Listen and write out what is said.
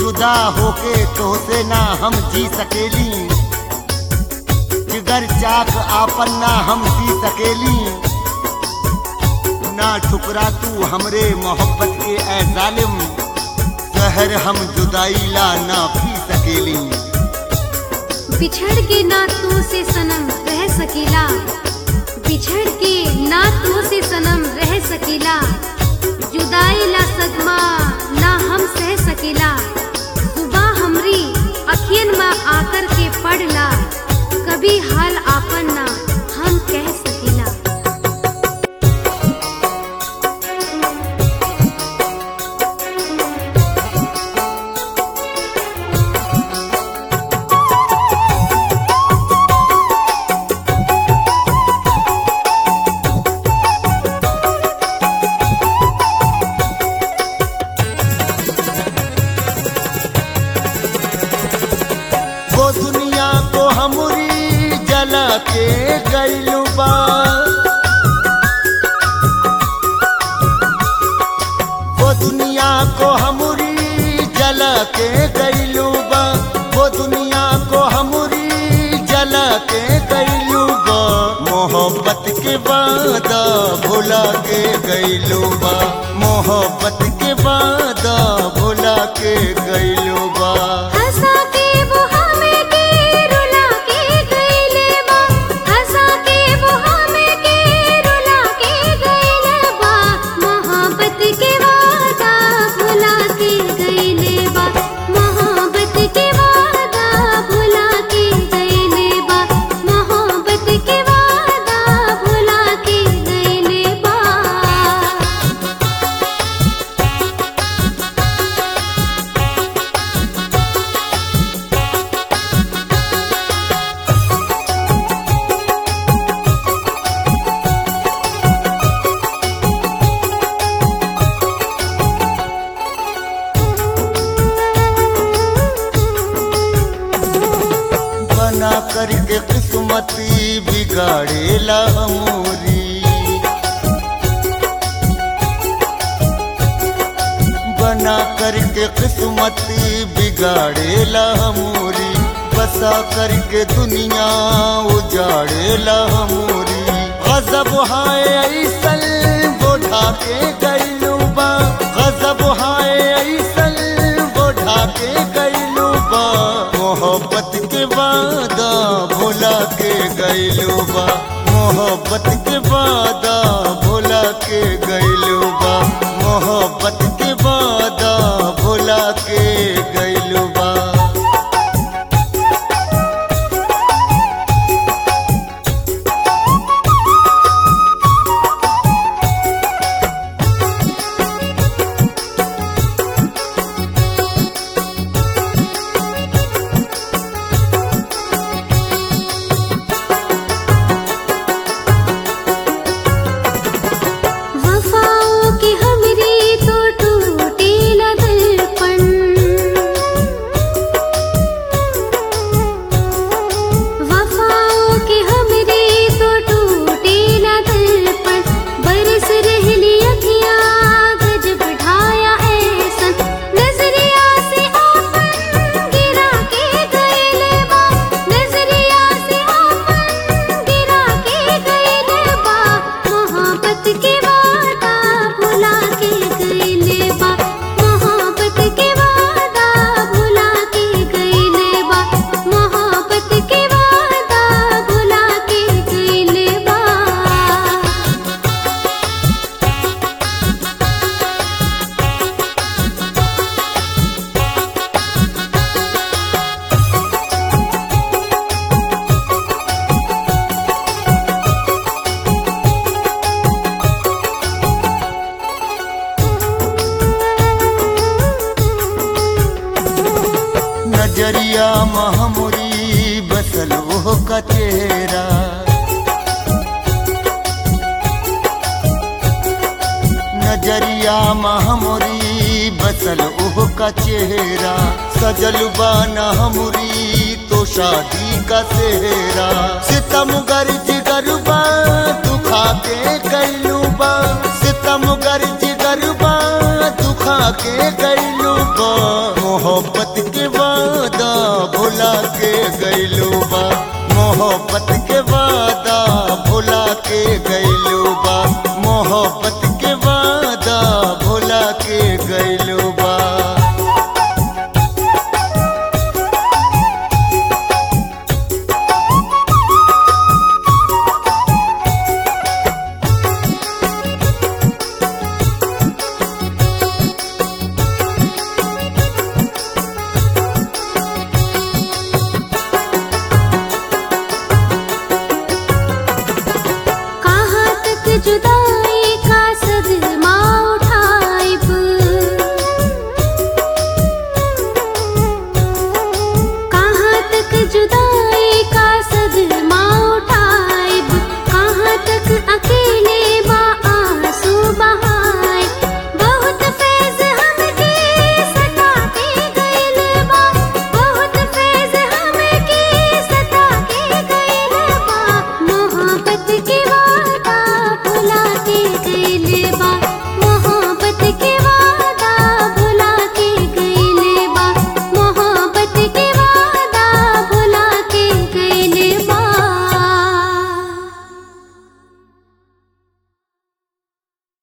जुदा होके तोहसे ना हम जी सकेली जिगर चाक आपन ना हम पी सकेली ना ठुकरा तू हमरे मोहब्बत के ए जालिम जहर हम जुदाई ला ना पी सकेली बिछड़ के ना तू से सनम रह सकीला बिछड़ के ना तू से सनम रह सकीला जुदाई ला सदमा ना हम सह सकीला सुबह हमरी अखियन में आकर के पड़ला कभी हाल आपन ना हम कह सकीला वो दुनिया को हमरी जला के गइलू बा वो दुनिया को हमरी जला के गइलू बा वो दुनिया को हमरी जला के गइलू बा मोहब्बत के वादा भुला के गइलू बा मोहब्बत के वादा भुला के गइलू बा हंसा के वो हमें के रुला के गइले बा हंसा के वो हमें के रुला के गइले बा मोहब्बत के वादा भुला के गइले बा मोहब्बत के वादा भुला के गइले बा मोहब्बत के वादा भुला के गइले बा बना करके किस्मती बिगाड़ेला मोरी बना करके किस्मती बिगाड़ेला मोरी बसा करके दुनिया उजाड़ेला मोरी गजब हाय ऐसल बोढ़ा के गइलू बा गजब हाय ऐसल बोढ़ा के गइलू बा मोहब्बत के वादा भुला के गइलू बा मोहब्बत के वादा भुला के गइलू बा मोहब्बत के वादा भुला के गइलू बा वफाओं की हमरी तो टूटे न दर्पण वफाओं की हमरी तो टूटे न दर्पण बरस रहली अखियाँ गजब ढाया ऐसन नजरिया से आपन गिरा के गइले बा नजरिया से आपन गिरा के गइले बा मोहब्बत के वादा भुला के गइले बा मोहब्बत के वादा भुला के गइले बा मोहब्बत के वादा भुला के गइले बा नजरिया महमुरी बसल वो का चेहरा नजरिया महमुरी बसल ओह का चेहरा सजल बाना हमरी तो शादी का सेहरा सितम गर्ज गरबा दुखा के कैलू बा सितम गर्ज गरबा दुखा खा के गैलू बा मोहब्बत के वादा भुला के गैलू बा मोहब्बत के वादा भुला के गैलू बा मोहब्बत